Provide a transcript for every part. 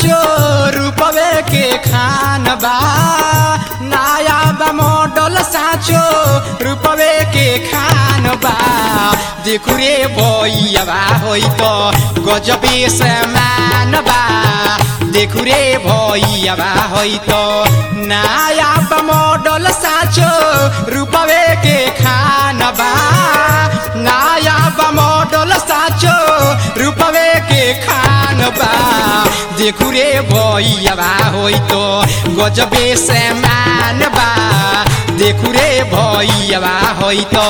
साचो रूपवे के खान बा नया बा मॉडल साचो रूपवे के खान बा देखु रे भैया होई तो गजबे समान बा देखु रे भैया होई तो नया बा मॉडल साचो रूपवे के खान बा नया बा मॉडल साचो रूपवे के खान बा देखु रे भैया होई तो गजबे समान बा देखु रे भैया होई तो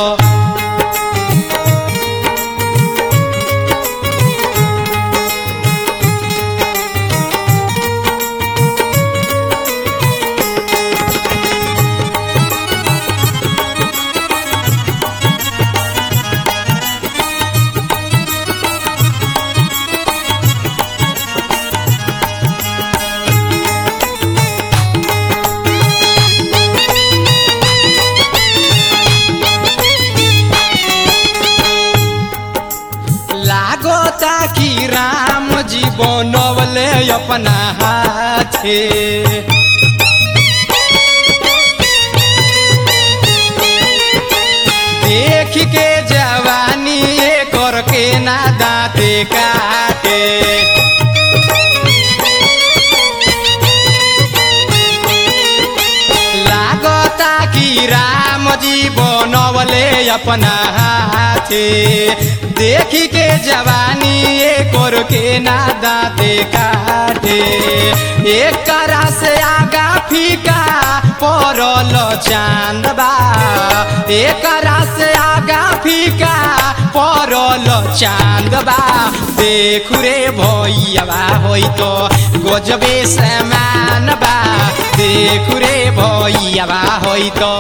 लागता कि राम जी बनवले अपना हाथे देख के जवानी करके ना दाँते काटे लागता कि राम जी बनवले अपना हाथे देखी के जवानी कर के ना दाँते काटे एक करा से आगा फीका पड़ल चांद बा एक करा से आगा फीका पड़ल चांद बा देखु रे भैया होई तो गजबे समान बा देखु रे भैया होई तो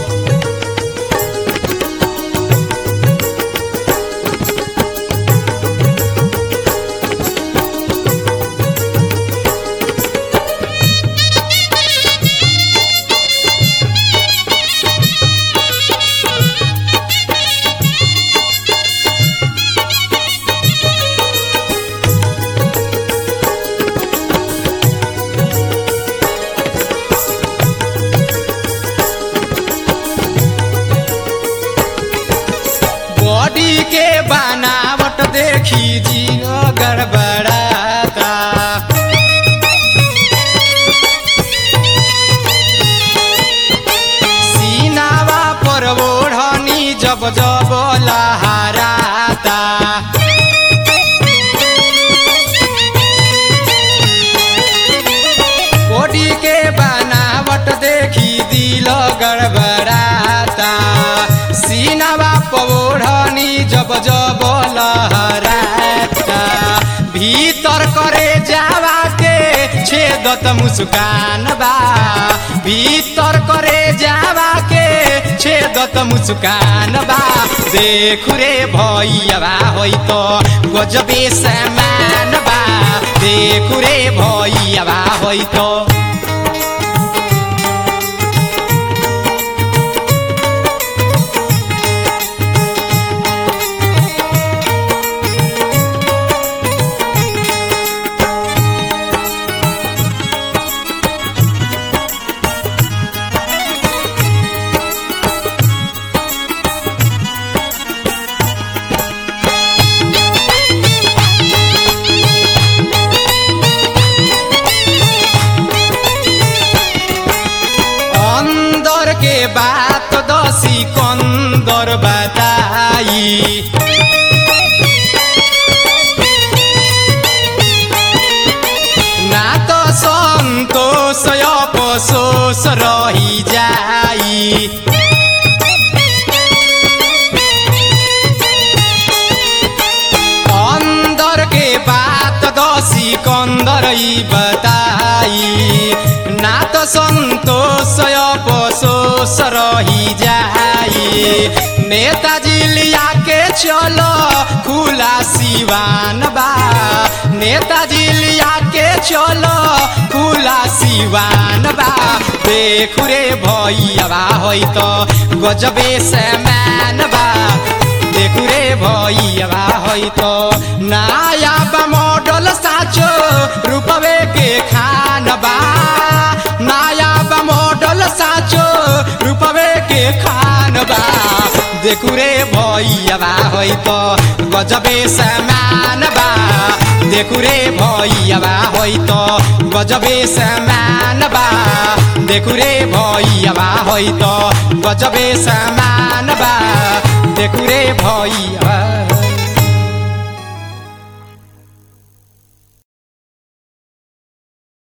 बॉडी के बनावट देखी जीव गड़बड़ाता सीनावा पर ओढ़नी जब जब लहराता बॉडी के बनावट देखी दिल गड़बड़ाता सीनावा पौड़नी जब जब लहराता भीतर करे जावा के छेदत मुस्कान बा भीतर करे जावा के छेदत मुस्कान बा देखु रे भैया होई तो गजबे समान बा देखु रे भैया होई तो अंदर के बात दसी कंदर बताई ना तो संतोष अफसोस रही जाई अंदर के बात दसी कंदर ई बताई ना तो संतोष अफसोस रही जाई नेताजी लिया के चलो खुला सिवान बा नेताजी लिया के चलो खुला सिवान बा देखु रे भैया होई तो गजबे समान बा देखु रे भैया होई तो नया बा मॉडल साचो रूपवे के खान बा देखु रे भैयाबा होइ त गजबे समान बा देखु रे भैयाबा होइ त गजबे समान बा देखु रे भैयाबा होइ त गजबे समान बा देखु रे भैया